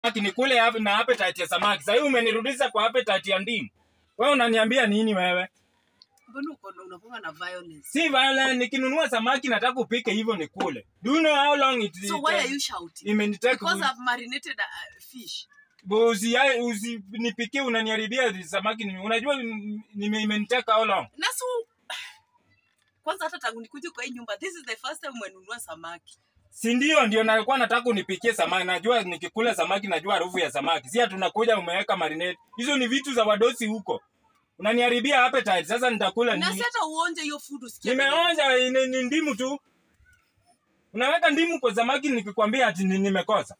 samaki nikule hapa na appetite ya samaki. Sasa hivi umenirudisha kwa appetite ya ndimu. Wewe unaniambia nini wewe? Mbona uko unakuwa na violence? Si vile nikinunua samaki nataka upike hivyo nikule. Do you know how long it So why are you shouting? imenitake Because I've marinated a fish. usi usinipikie unaniharibia samaki ni- unajua mm, nime imenitaka how long? Na so kwanza hata tangu nikuje kwa hii nyumba, this is the first time umenunua samaki. Si ndio ndio nalikuwa nataka unipikie samaki. Najua nikikula samaki najua harufu ya samaki. Si tunakuja umeweka marinate. Hizo ni vitu za wadosi huko. Unaniharibia appetite. Sasa nitakula Na si nini? hata uonje hiyo food usikie. vile- Nimeonja ni, ni ndimu tu. Unaweka ndimu kwa samaki nikikwambia ati ni- nimekosa.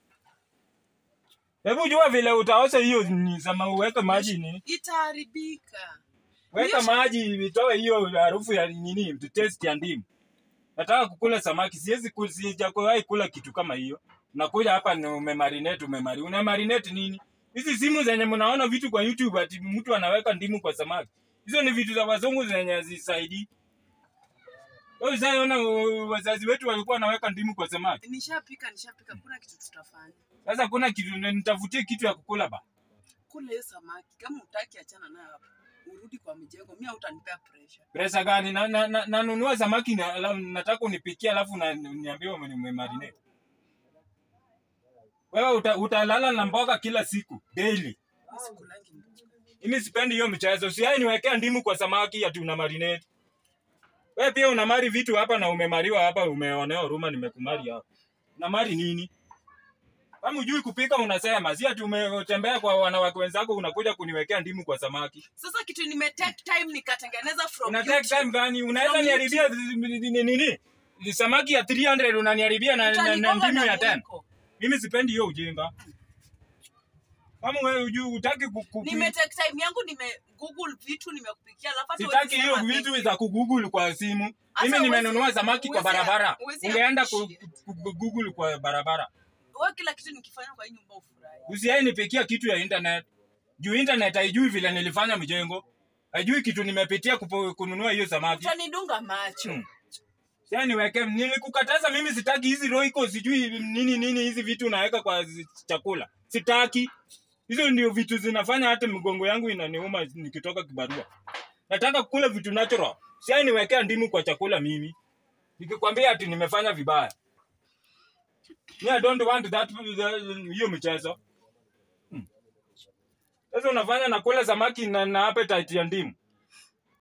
Hebu jua vile utaosha hiyo ni sama uweke maji ni. Itaharibika. Weka Hiyo- maji itoe hiyo harufu ya nini, taste ya ndimu. Nataka kukula samaki, siwezi ku- sijawahi kula kitu kama hiyo. Nakuja hapa ni umemarinate, umemari. Una marinate nini? Hizi simu zenye mnaona vitu kwa YouTube ati mtu anaweka ndimu kwa samaki. Hizo ni vitu za wazungu zenye hazisaidii. Wewe ushaiona uh, wazazi wetu walikuwa wanaweka ndimu kwa samaki. Nishapika, nishapika. Kuna kitu tutafanya. Sasa kuna kitu nitafutie kitu ya kukula ba. Kula hiyo samaki. Kama utaki achana nayo hapo. Urudi kwa mjengo. Mimi utanipea pressure. Pesa gani? Na, na, na, nanunua samaki na, ala- nataka unipikie alafu na niambie umemarinate. Wewe uta, utalala na mboga kila siku daily. Mimi sikulangi mboga. Mimi sipendi hiyo mchezo. Usiai niwekea ndimu kwa samaki ati una marinate. Wewe pia unamari vitu hapa na umemariwa hapa, umeonea huruma nimekumari hapa. Unamari nini? Kama hujui kupika unasema, si ati umetembea kwa wanawake wenzako unakuja kuniwekea ndimu kwa samaki. Sasa kitu nime take time nikatengeneza from Una take YouTube. time gani? Unaweza From niharibia nini nini? Ni Samaki ya 300 unaniharibia na, na, na Utanigonga ndimu na ya 10. mwiko. Mimi sipendi hiyo ujinga. Kama wewe hujui utaki ku- Nime take time yangu nime google vitu nimekupikia alafu hata Sitaki huwezi hiyo sema vitu thank za you. kugoogle kwa simu. Hata Mimi huwezi- nimenunua samaki kwa huwezi- barabara. huwezi Ungeenda ku, appreciate. ku, ku, google kwa barabara. Wewe kila kitu nikifanya kwa hii nyumba ufurahi. Usiai nipikia kitu ya internet. Juu internet haijui vile nilifanya mjengo. Haijui kitu nimepitia kupo, kununua hiyo samaki. Utanidunga macho. Hmm. Sasa niweke nilikukataza mimi sitaki hizi roiko sijui nini nini hizi vitu unaweka kwa zi- chakula. Sitaki. Hizo ndio vitu zinafanya hata mgongo yangu inaniuma nikitoka kibarua. Nataka kukula vitu natural. Sasa niwekea ndimu kwa chakula mimi. Nikikwambia ati nimefanya vibaya. Me, I don't want that hiyo mchezo. Hmm. Sasa unafanya nakula samaki na, na appetite ya ndimu.